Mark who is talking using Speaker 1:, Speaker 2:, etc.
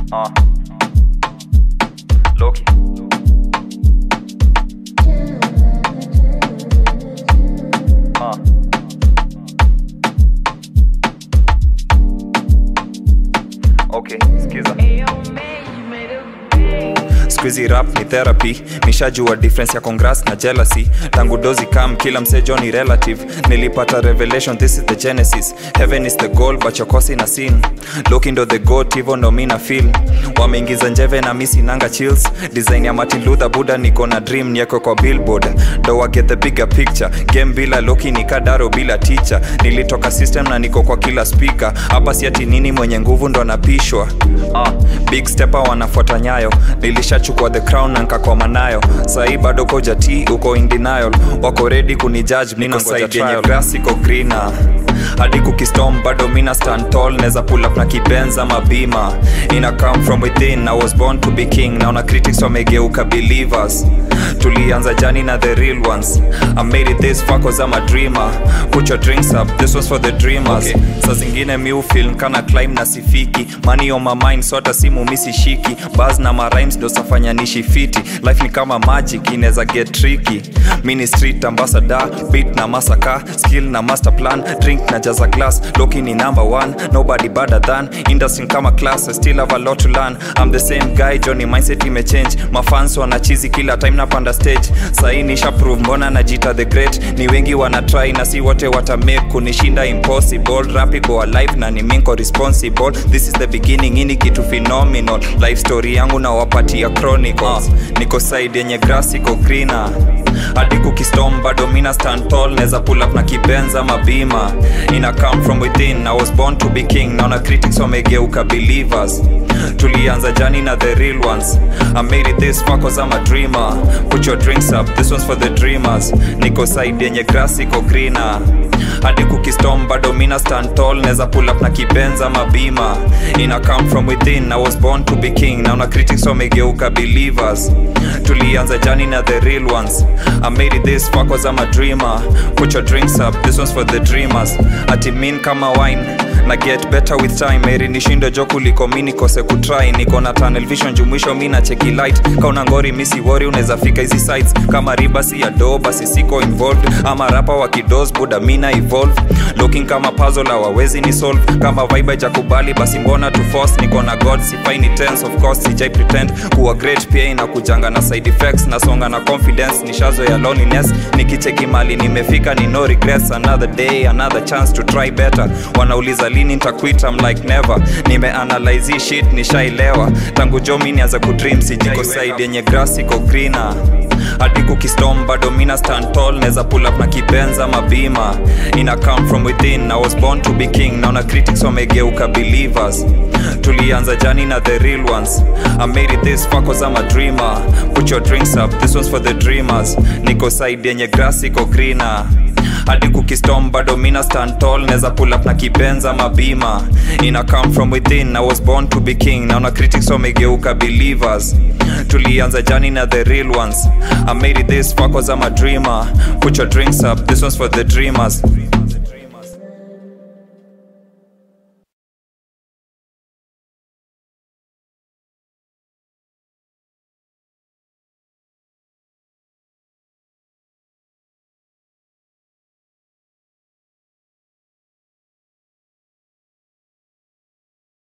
Speaker 1: Uh. Loki. Uh. Okay, skiza. Squeezy rap ni therapy nishajua difference ya congrats na jealousy tangu dozi kam kila msejo ni relative nilipata revelation this is the genesis heaven is the goal but chokosi na sin looking to the goat hivyo ndo mi na feel wameingiza njeve na misi nanga chills design ya martin luther buda niko na dream nieko kwa billboard do I get the bigger picture game bila loki ni kadaro bila teacher nilitoka system na niko kwa kila speaker hapa siati nini mwenye nguvu ndo anapishwa uh, big stepper wanafuata nyayo nilishachukua the crown na nkakoma nayo sahii bado koja t uko in denial wako redi kunijudge niko side yenye grass iko greener hadi kukistom bado mina stand tall neza pull up na kibenza mabima ina come from within i was born to be king naona critics wamegeuka believers tulianza jani na the real ones i made it this far cause i'm a dreamer put your drinks up this was for the dreamers okay. sa zingine mi film kana climb na sifiki money on my mind so hata simu misishiki bas na marimes ndo safanya nishi fiti life ni kama magic inaweza get tricky mini street ambassador beat na masaka skill na master plan drink na jaza glass loki ni number one nobody better than industry kama class I still have a lot to learn i'm the same guy johnny mindset imechange mafans wanachizi kila time napanda stage sahii nisha prove mbona najita the great ni wengi wana try na si wote watamake kunishinda impossible rap iko alive na ni minko responsible this is the beginning ini kitu phenomenal life story yangu na wapatia chronicles uh, niko side yenye grass iko greener hadi kukistom bado mina stand tall neza pull up na kibenza mabima ina come from within i was born to be king naona critics wamegeuka believers tulianza jani na the real ones i made it this far cause i'm a dreamer put your drinks up this one's for the dreamers niko side yenye grass iko greener hadi kukistom bado mina stand tall neza pull up na kibenza mabima ina come from within i was born to be king naona critics wamegeuka believers tulianza jani na the real ones i made it this far cause i'm a dreamer put your drinks up this one's for the dreamers ati min kama wine na get better with time eri nishinde jo kuliko mi nikose kutry niko na tunnel vision jumwisho mi na cheki light kauna ngori misi wori unaweza fika hizi sites kama riba si ya do basi siko involved ama rapa wa kidos buda mina evolve looking kama puzzle hawawezi ni solve kama vibe jakubali basi mbona to force niko na god sifaini tense of course sijai pretend kuwa great pia inakujanga na side effects nasonga na confidence nishazo ya loneliness nikicheki mali nimefika ni no regrets another day another chance to try better wanauliza lini nitaquit I'm like never nimeanalyze hii shit nishailewa tangu jo mi nianza kudream sijiko side yenye grass iko greener hadi kukistom bado mina stand tall neza pull up na kibenza mabima ina come from within i was born to be king naona critics wamegeuka believers tulianza jani na the real ones i made it this far cause i'm a dreamer put your drinks up this one's for the dreamers niko side yenye grass iko greener hadi kukistom bado mina stand tall neza pull up na kibenza mabima ina come from within i was born to be king naona critics wamegeuka believers tulianza jani na the real ones i made it this far cause i'm a dreamer put your drinks up this one's for the dreamers